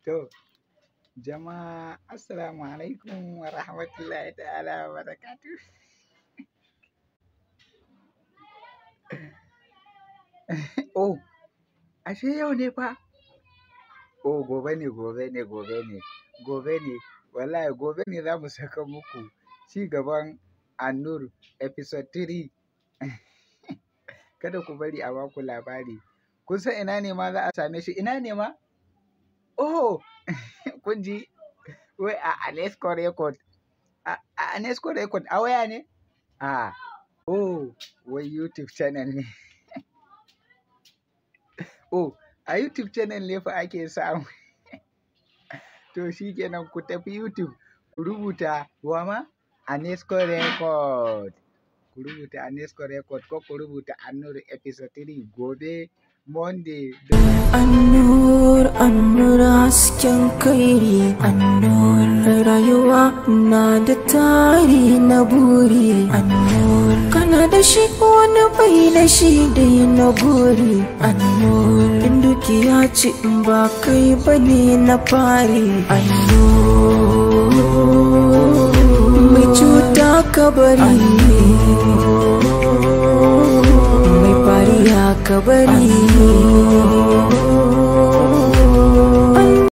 To, jama'a assalamu alaikum wa rahmatullahi ta'ala wa barakatuh. Oh, ashe yau ne fa? Oh, gobe ne, gobe ne, gobe ne, gobe ne. Wallahi gobe ne za mu saka muku ci gaban Annur episode 3. Kada ku bari a baku labari. Kun san ina ne ma za a same shi? Ina ne ma? Oh, kun ji? Wai a Anesco Record. A a Anesco Record a waya ne? A, oh, wai YouTube channel ne. Oh, a YouTube channel ne fa ake samu. To shi kenan ku tafi YouTube, ku rubuta wama Anesco Record. Ku rubuta Anesco Record ko ku rubuta Annur episode 3 gobe Monday. Annur, annur hasken kairi Annur rayuwa na da tari na buri Annur kana da shi wani bai da shi dai na buri Annur in dukiya ci in ba kai bane na fari Annur mai cuta ka bari mai fariya ka bari